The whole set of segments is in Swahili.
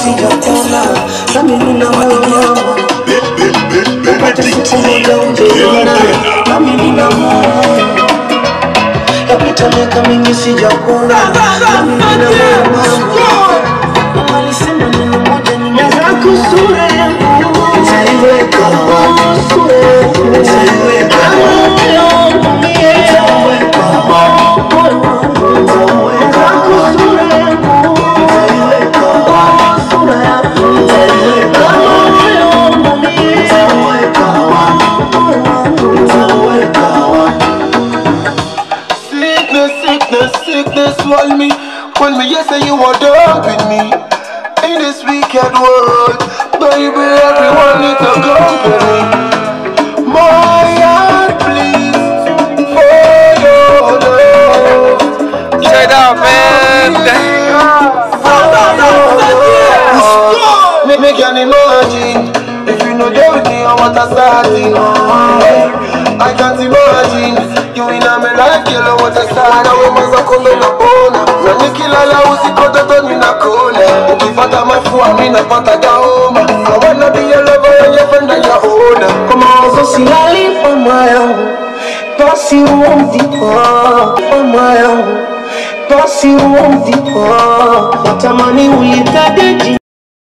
sijakona nami nina moyo mama upate siku moja ujiona nami nina moyo yapita miaka mingi sijakona nami nina moyo mama alisema neno moja ninataka sura yangu nitaiweka sura yangu nitaiweka moyo wangu mie nitaiweka moyo wangu nitaiweka sura yangu nitaiweka sura yangu nitaiweka moyo wangu mie nitaiweka moyo wangu nitaiweka Sickness, sickness, sickness swallow me. When me you say you are done with me in this wicked world, baby, everyone needs a company. My heart please for your love. Straight up, man. Me, me can imagine if you know there with me, I want a starting. I can't imagine you in a me life, girl, I want a start. Wewe mwanza kombe na bona na nikilala usiku toto ninakona, ukipata mafua mimi napata gaoma. I wanna be your lover and your friend and your owner. kwa mawazo silali mama yangu basi umdipo mama yangu basi umdipo natamani ulitadeji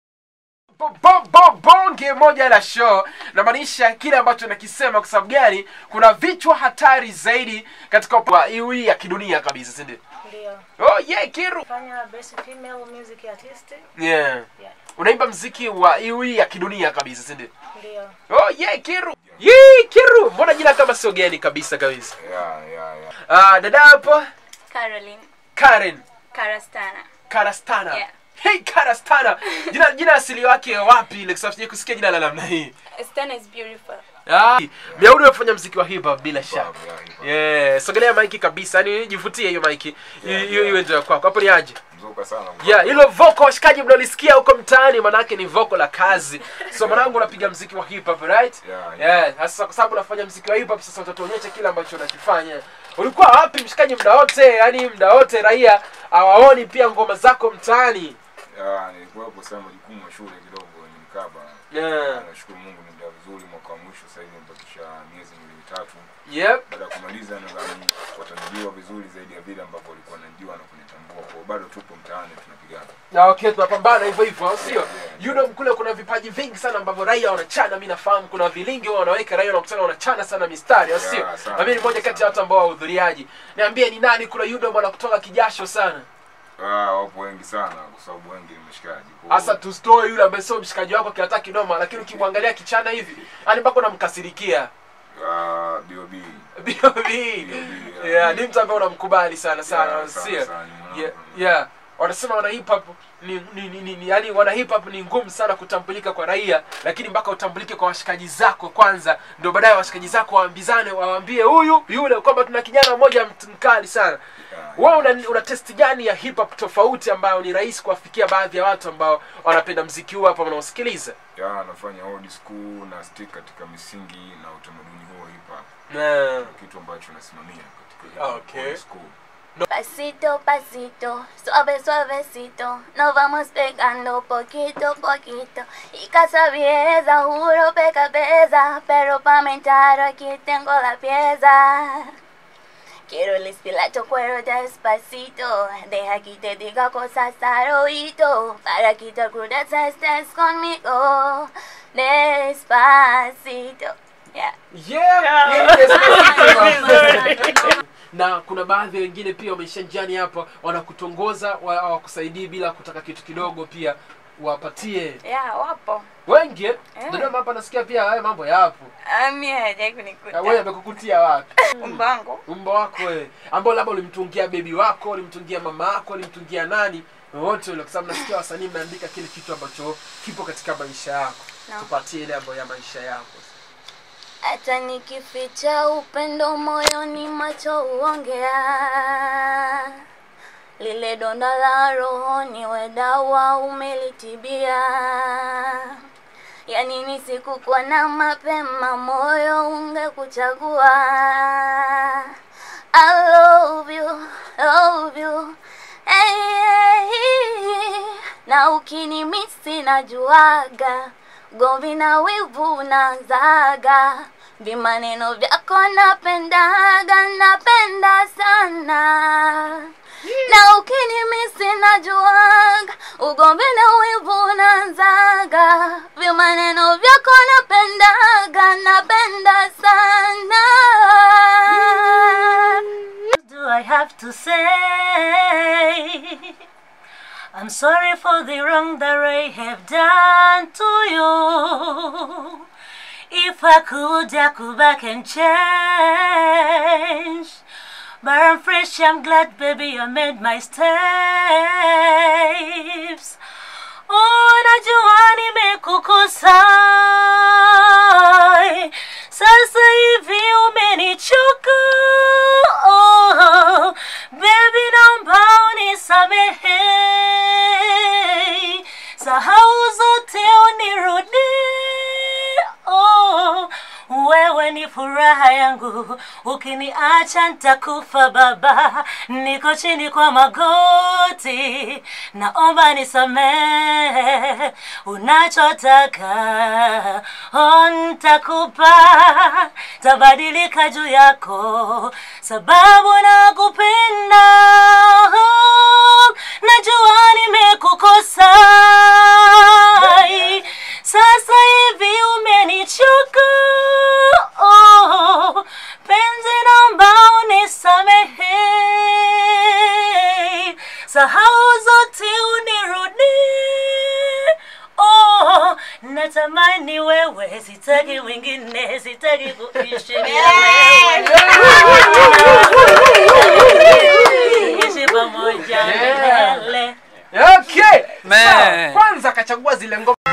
Bo- bo- bo- bonge moja la show namaanisha kile ambacho nakisema kwa sababu gani kuna vichwa hatari zaidi katika upa- hii ya kidunia kabisa sindio Ndio. oh yeah kiru Fanya best female music artist. yeah Yeah. unaimba mziki wa hii ya kidunia kabisa sindio Ndio. oh yeah kiru Yee, kiru mbona jina kama sio geni kabisa kabisa Yeah, yeah, yeah. uh, dada hapo Caroline karen Karastana. karastana Yeah. hey karastana jina jina asili wake wapi ile kwa sababu kusikia jina la namna hii Stana is beautiful. Ah, Miaudi umefanya mziki wa hip hop bila shaka. yeah, hip hop. Yeah, sogelea maiki kabisa. Yaani jivutie hiyo maiki. Yeah, Hiyo hiyo yeah. ndio kwako. Hapo ni aje? Mzuka sana. Yeah, hilo vocal washikaji mnalisikia huko mtaani manake ni vocal la kazi. So mwanangu unapiga mziki wa hip hop, right? Yeah, Yeah, sasa kwa sababu unafanya mziki wa hip hop sasa utatuonyesha kile ambacho unakifanya. Ulikuwa wapi mshikaji muda wote? Yaani muda wote raia hawaoni pia ngoma zako mtaani. Ya, nilikuwepo sana majukumu ya shule kidogo ni mkaba. Yeah. Nashukuru Mungu nimeenda vizuri mwaka wa mwisho sasa hivi nimebakisha miezi miwili mitatu. Yep. Baada ya kumaliza nadhani watanijua vizuri zaidi ya vile ambavyo walikuwa wanajua na kunitambua. Kwa hiyo bado tupo mtaani tunapigana. Na okay, tunapambana hivyo hivyo, au sio? Yeah, You know kule kuna vipaji vingi sana ambavyo raia wanachana, mimi nafahamu kuna vilingi wao wanaweka raia wanakutana wanachana sana mistari, au sio? Yeah, sana, Na mimi ni mmoja kati ya watu ambao wahudhuriaji. Niambie ni nani kuna Yudo bwana kutoka kijasho sana. Ah, wapo wengi sana kwa sababu wengi ni mshikaji. Kwa hiyo- Hasa tustoe yule ambaye sio mshikaji wako kiata kinoma, lakini ukimwangalia kichana hivi, yani mpaka unamkasirikia. Ah, B.O.B. B.O.B. yeah. Yeah, ni mtu ambaye unamkubali sana sana, Yeah, au sana, sio? sana, ni mwanangu. Yeah, yeah. Wanasema wana hip hop ni, ni, ni, ni, ni yani wana hip hop ni ngumu sana kutambulika kwa raia, lakini mpaka utambulike kwa washikaji zako kwanza, ndio baadaye washikaji zako waambizane, waambie huyu yule kwamba tuna kijana mmoja mt- mkali sana. Yeah, Wewe una, una test gani ya hip hop tofauti ambayo ni rahisi kuwafikia baadhi ya watu ambao wanapenda mziki huu hapa wanaosikiliza? ya nafanya old school na stick katika misingi na utamaduni huo hip hop. Na Kitu ambacho nasimamia katika hip hop, Okay. old school. Pasito, pasito, suave, suavecito, nos vamos pegando poquito, poquito. Y casa vieza, juro peca pesa, pero pa mentar aquí tengo la pieza. Quiero el espilacho cuero despacito, deja que te diga cosas al oído, para quitar crudas estés conmigo, despacito. Yeah. Yeah, yes, na kuna baadhi wengine pia wameisha njiani hapa wanakutongoza wa- hawakusaidii bila kutaka kitu kidogo pia wapatie Yeah, wapo. wengi eh? Dodoma hapa nasikia pia haya mambo yapo Ami hajai Na wewe kunikuta. amekukutia wapi Umbango. umba wako wewe ambao labda ulimtungia bebi wako ulimtungia mama yako ulimtungia nani wote ule kwa sababu nasikia wasanii mnaandika kile kitu ambacho kipo katika maisha yako No. tupatie ile ambayo ya maisha yako Hata nikificha upendo moyoni, macho huongea. Lile donda la rohoni, we dawa umelitibia. Yani nisikukuwa na mapema, moyo ungekuchagua. I love you, love you. Hey, hey, hey. Na ukinimisi najuaga gomvi na wivu nazaga vimaneno vyako napendaga napenda sana na ukinimisi najuaga ugomvi na wivu nazaga vimaneno vyako napendaga napenda sana do I have to say? I'm sorry for the wrong that I have done to you. If I could, I could back and change. But I'm fresh, I'm glad, baby, I made my steps. Oh, najua nimekukosa sasa hivi umenichoka oh, baby naomba unisamehe sahau zote unirudie oh, wewe ni furaha yangu ukiniacha ntakufa baba niko chini kwa magoti naomba nisamehe unachotaka oh, ntakupa tabadilika juu yako sababu nakupenda najua nimekukosa sasa hivi umenichoka oh, penzi naomba unisamehe sahau zote unirudie oh, natamani wewe sitaki wengine sitaki kuishi bila wewe ishi pamoja Yeah. milele okay Man. Sawa, kwanza akachagua zile ngoma